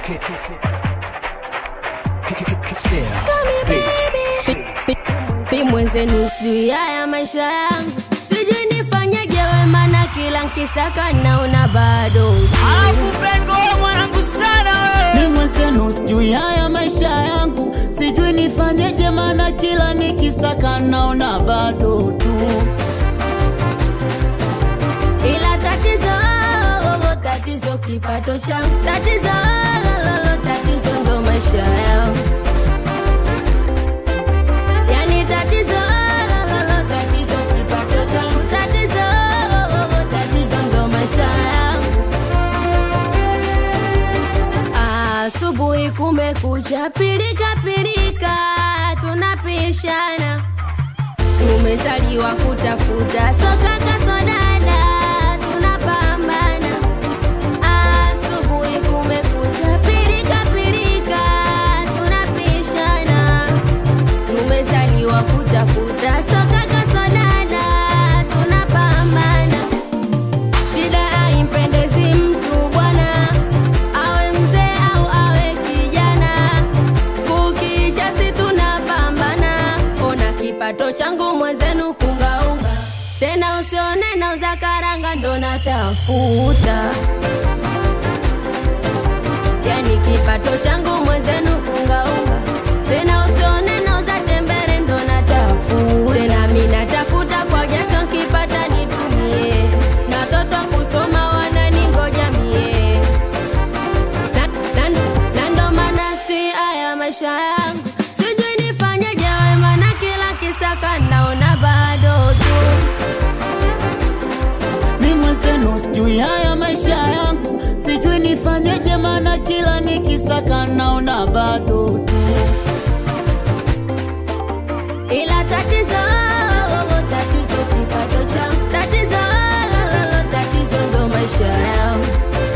Mi mwenzenu sijui haya maisha yangu, sijui nifanyeje wema na kila nkisaka naona bado Alafu pengo wewe mwanangu sana wewe. Ni mwenzenu sijui haya maisha yangu, sijui nifanyeje, maana kila nikisaka naona bado tu. ila tatizo oh, tatizo kipato changu, tatizo lololo, tatizo ndo maisha yangu, yani tatizo lololo, tatizo kipato changu, tatizo oh, tatizo ndo maisha yangu. Asubuhi kumekucha, pilika pilika, tunapishana tumezaliwa kutafuta soka kasodada tunapambana asubuhi kumekucha pirika pirika tunapishana tumezaliwa kutafuta soka kasodada tunapambana shida haimpendezi mtu bwana awe mzee au awe kijana kukicha si tunapambana ona kipato changu mwenzenu kungaunga tena usione nauza karanga ndo natafuta yani kipato changu mwenzenu kungaunga tena usione nauza tembere ndo natafuta tena mi natafuta kwa jasho nkipata nitumie na watoto kusoma wananingoja mie na, na, na ndo maana si haya maisha yangu sijui nifanyeje wema na kila kisaka naona bado tu Ni mwenzenu sijui haya maisha yangu, sijui nifanyeje, maana kila nikisaka naona bado tu. ila tatizo oh, tatizo kipato changu tatizo lololo tatizo ndo maisha yangu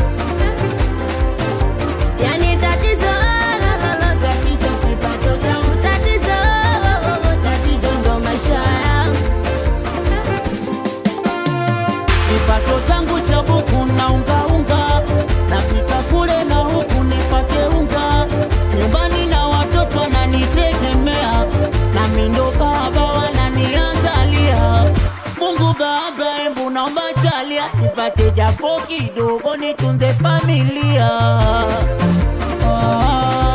yani tatizo lololo tatizo kipato changu tatizo oh, tatizo ndo maisha yangu Kipato changu cha buku na unga unga, napita kule na huku nipate unga, nyumbani na watoto wananitegemea, nami ndo baba wananiangalia. Mungu Baba, hebu naomba jalia nipate japo kidogo, nitunze familia ah.